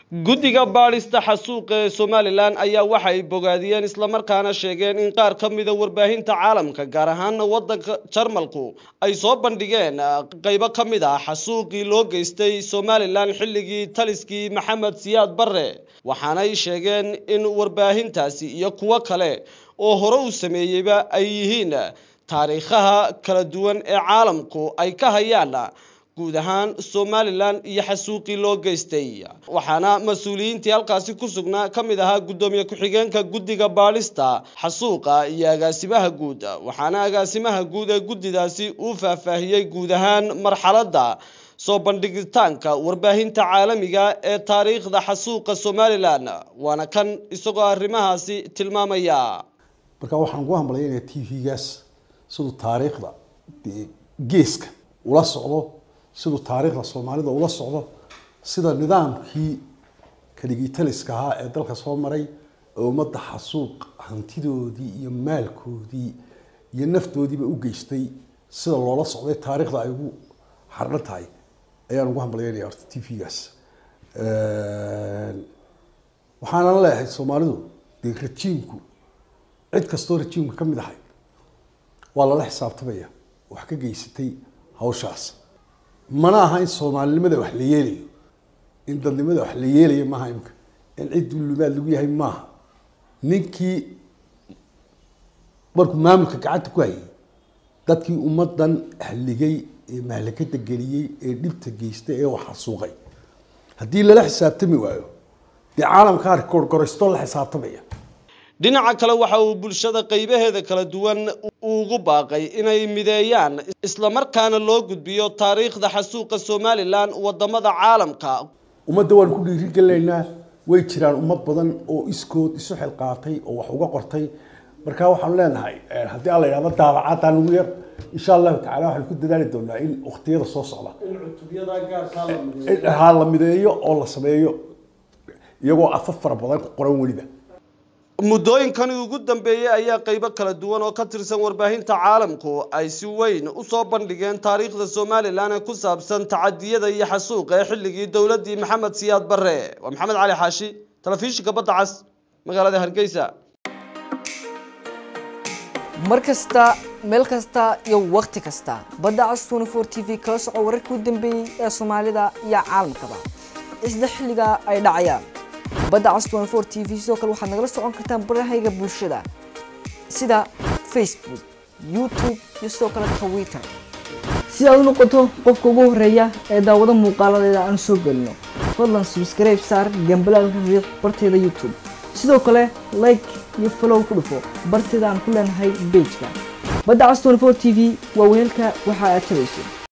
guddiga baadhista xasuuqa ee somalilan ayaa waxay bogaadiyeen islamarkaana sheegeen in qaar ka mida warbaahinta caalamka gaar ahaana waddanka jarmalku ay soo bandhigeen qaybo ka mid ah xasuuqii loo geystay somalilan xilligii taliskii maxamed siyaad barre waxaanay sheegeen in warbaahintaasi iyo kuwo kale oo hore u sameeyeyba ay yihiin taariikhaha kala duwan ee caalamku ay ka hayaan guud ahaan somalilan iyo xasuuqii loo geystay waxaana mas-uuliyiintii halkaasi ku sugnaa ka mid ahaa guddoomiye ku-xigeenka guddiga baadhista xasuuqa iyo agaasimaha guud waxaana agaasimaha guud ee guddidaasi uu faahfaahiyey guud ahaan marxaladda soo bandhigitaanka warbaahinta caalamiga ee taariikhda xasuuqa somalilan waana kan isagoo arrimahaasi tilmaamaya marka waxaan ugu hambalyaynaya t v-gaas siduu taariikhda geeska ula socdo siduu taariikhda soomaalida ula socdo sida nidaamkii kaligitaliska ahaa ee dalka soo maray oo ummadda xasuuq hantidoodii iyo maalkoodii iyo naftoodiiba u geystay sida loola socday taariikhda ay ugu xardhan tahay ayaan ugu hambalyaynaya horta t v-gaas waxaanan leeyahay soomaalidu dee rajiimku cid kastoo rajiimka ka mid ahay waa lala xisaabtamaya wax ka geysatay hawshaas mana aha in soomaalinimada wax la yeelayo in dadnimada wax la yeelayo maaha imka in cid dullumaad lagu yahay maaha ninkii markuu maamulka gacanta ku hayay dadkii ummadan halligay ee mahlakada geliyey ee dhibta geystay ee wax xasuuqay haddii lala xisaabtami waayo dee caalamkaa gorgoraysto la xisaabtamaya dhinaca kale waxa uu bulshada qaybaheeda kala duwan ugu baaqay inay mideeyaan islamarkaana loo gudbiyo taariikhda xasuuqa somalilan wadamada caalamka ummadda waan ku dhiirigelinaynaa way jiraan ummad badan oo iskood isu xilqaatay oo wax uga qortay marka waxaanu leenahay haddii alla yidhahdo daabacaadaan ugu yar insha allahu tacala waxaan ku dadaali doonaa in waqtiyada soo socda ha la mideeyo oo la sameeyo iyagoo afaf fara badan ku qoran weliba muddooyinkani ugu dambeeyey ayaa qaybo kala duwan oo ka tirsan warbaahinta caalamku ay si weyn usoo bandhigeen taariikhda somalilan ee ku saabsan tacadiyada iyo xasuuqa ee xilligii dowladdii maxamed siyaad barre waa maxamed cali xaashi telefishinka badda cas magaalada hargeysa mar kasta meel kasta iyo wakhti kasta badda cas twenty four t v kala soco wararkii u dambeeyey ee soomaalida iyo caalamkaba isla xilliga ay dhacayaan badda cas twenty four t v sidoo kale waxaad nagala socon kartaan barahayga bulshada sida facebook youtube iyo sidoo kale twitter si aad u noqoto qofka ugu horeeya ee daawado muuqaaladeeda aan soo gelino fadlan subscribe saar gambalaalka riiq barteeda youtube sidoo kale like iyo follow ku dhufo barteeda aan ku leenahay bejka badda cas twenty four t v waa weelka waxa aad tabayso